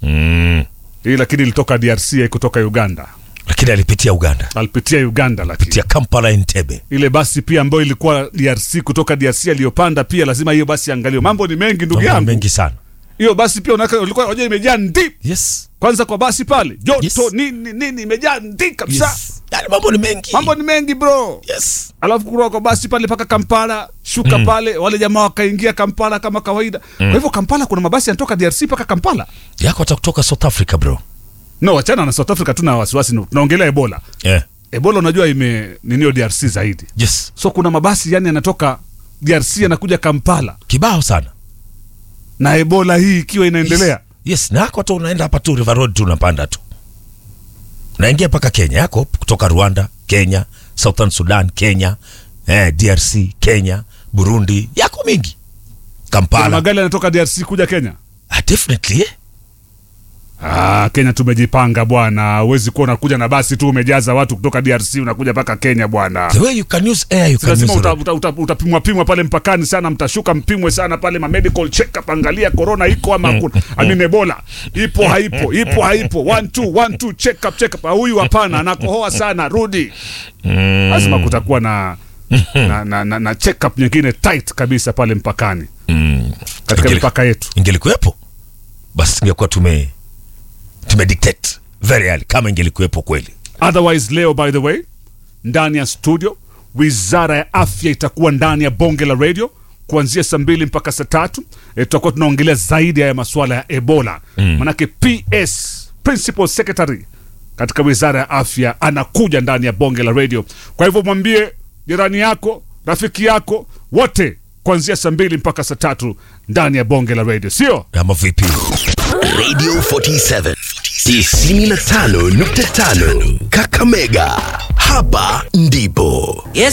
mm. hii lakini ilitoka DRC kutoka Uganda, lakini alipitia uganda alipitia Uganda, lakini pitia kampala entebe ile basi pia ambayo ilikuwa DRC kutoka DRC aliyopanda pia lazima hiyo basi angaliwe. Mambo ni mengi ndugu Mambo yangu, mengi sana hiyo basi pia unaka ulikuwa unajua imejaa ndi yes kwanza kwa basi pale joto Yes. nini nini imejaa ndi kabisa yes yani mambo ni mengi mambo ni mengi bro yes alafu kutoka kwa basi pale mpaka Kampala shuka pale wale jamaa wakaingia Kampala kama kawaida kwa hivyo Kampala kuna mabasi yanatoka DRC mpaka Kampala yako hata kutoka south africa bro no wachana na South Africa tuna wasiwasi tunaongelea Ebola yeah. Ebola unajua ime ninio DRC zaidi yes so kuna mabasi yani yanatoka DRC yanakuja Kampala kibao sana na Ebola hii ikiwa inaendelea yes, yes. na yako hata unaenda hapa tu river road tu unapanda tu unaingia mpaka kenya yako kutoka rwanda kenya southern sudan kenya eh, drc kenya burundi yako mingi kuna kampala magari yanatoka DRC kuja Kenya ah, definitely eh? Ah, Kenya tumejipanga bwana. Huwezi kuwa unakuja na basi tu umejaza watu kutoka DRC unakuja mpaka Kenya bwana. the way you can use air you Si can lazima use uta, road. uta, uta, utapimwa pimwa pale mpakani sana, mtashuka mpimwe sana pale ma medical check up, angalia corona iko ama hakuna. I mean Ebola ipo haipo, ipo haipo, one two one two check up check up. Ah, Huyu hapana, anakohoa sana, rudi. Lazima kutakuwa na na, na, na, na check up nyingine tight kabisa pale mpakani Mm. katika Ingeli- mipaka yetu. ingelikuwepo basi tungekuwa tume tume dictate very early kama ingelikuwepo kweli Otherwise leo by the way, ndani ya studio wizara ya afya itakuwa ndani ya bonge la radio kuanzia saa mbili mpaka saa tatu. E, tutakuwa tunaongelea zaidi ya masuala ya Ebola mm. Manake PS principal secretary katika wizara ya afya anakuja ndani ya bonge la radio. Kwa hivyo mwambie jirani yako, rafiki yako, wote kuanzia saa mbili mpaka saa tatu ndani ya bonge la radio, sio? ama vipi Radio 47 95.5 Kakamega. Hapa ndipo Yes,